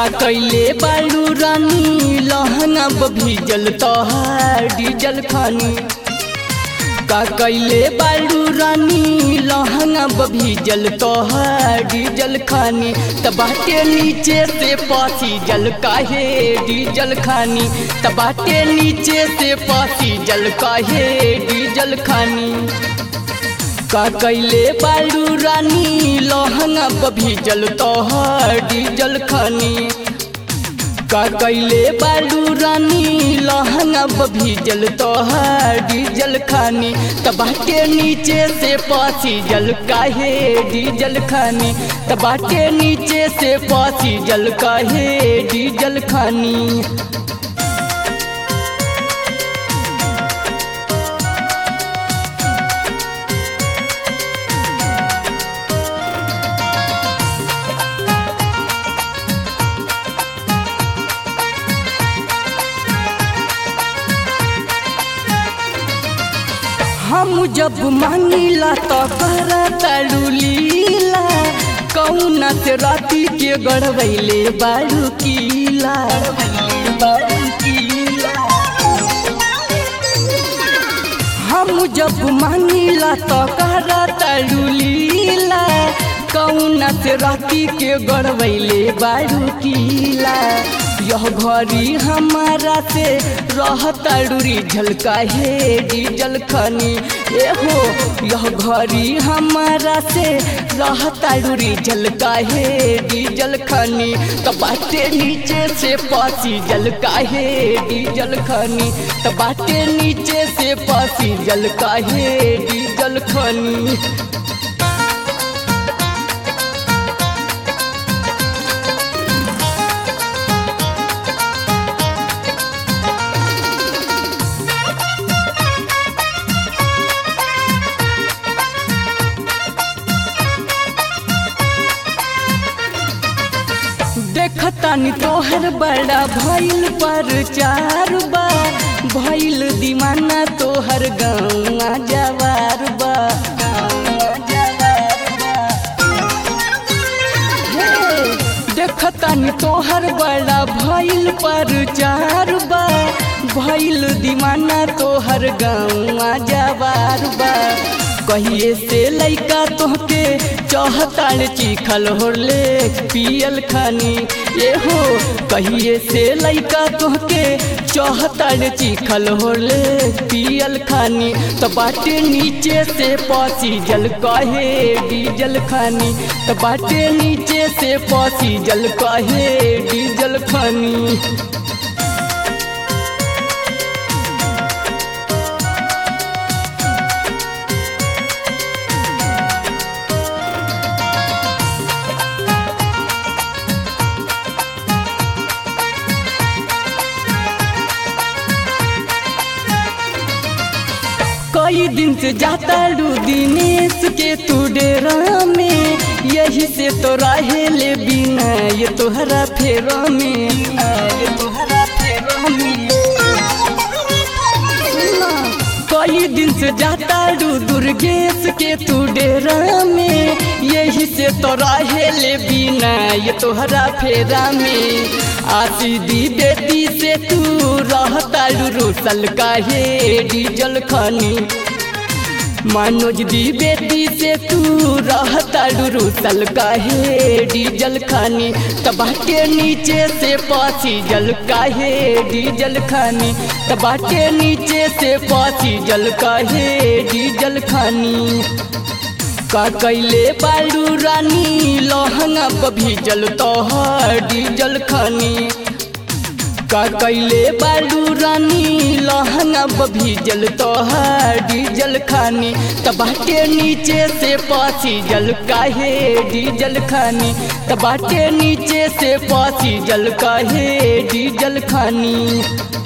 कैले बालू रानी लहंगा भीजल तोहार डीजल खानी का कैले बालू रानी लहंगा भीजल तोहार डीजल खानी त बाटे नीचे से पासी जल काहे डीजल खानी त बाटे नीचे से पासी जल काहे डीजल खानी का कैले बालू रानी लहंगा भीजल तोहर डीजल खानी का कैले बालू रानी लहंगा भीजल तोहर डीजल खानी त बाटे नीचे से पासी जल काहे डीजल खानी त बाटे नीचे से पासी जल काहे डीजल खानी हम जब मांगिला तो कर तड़ू लीला कौना से राती के गड़बैले बारू कीला हम जब मांगिला तो कर तड़ू लीला कौना से राती के गड़बैले बारू कीला यह घड़ी हमारा से रहता डूरी झलका हे डीजल खनी ए हो यह घड़ी हमारा से रहता डूरी झलका हे डीजल खनी तो बाटे नीचे से पासी जलका हे डीजल खनी तो बाटे नीचे से पासी जलका हे डीजल खनी देखतानी तोहर बड़ा भइल पर चार बा भइल दीवाना तोहर गौआ जवार बा देखतानी तोहर बड़ा भइल पर चार बा भइल दीवाना तोहर गौआ जवार बा कहिए से लैका तोहके चौहताड़ चिखल होले पियल खानी ये हो कहिए से लैका तोहके चौहताड़ चिखल होले पियल खानी तो बाटे नीचे से पासी जल कहे डीजल खानी तो बाटे नीचे से पासी जल कहे डीजल खानी कई दिन से जाता लू दिनेश के तू डेरा में यही से तो रहे ले बिना ये तोहरा फेरा में ये तोहरा फेरा में कई दिन से जाता लू दुर्गेश के तू डेरा में यही से तो रहे ले बिना ये तोहरा फेरा में आसी दी बेटी से तू रहता रूसल काहे डीजल खानी मनोज दी बेटी से तू रहता रूसल काहे डीजल खानी तबाटे नीचे से पासी जल काहे डीजल खानी तबाटे नीचे से पासी जल काहे डीजल खानी का कैले बालू रानी लहंगा भीजल तोहर डीजल खानी का कैले बालू रानी लहंगा भीजल तोहर डीजल खानी तबाटे नीचे से पासी जल काहे डीजल खानी तबाटे नीचे से पासी जल काहे डीजल खानी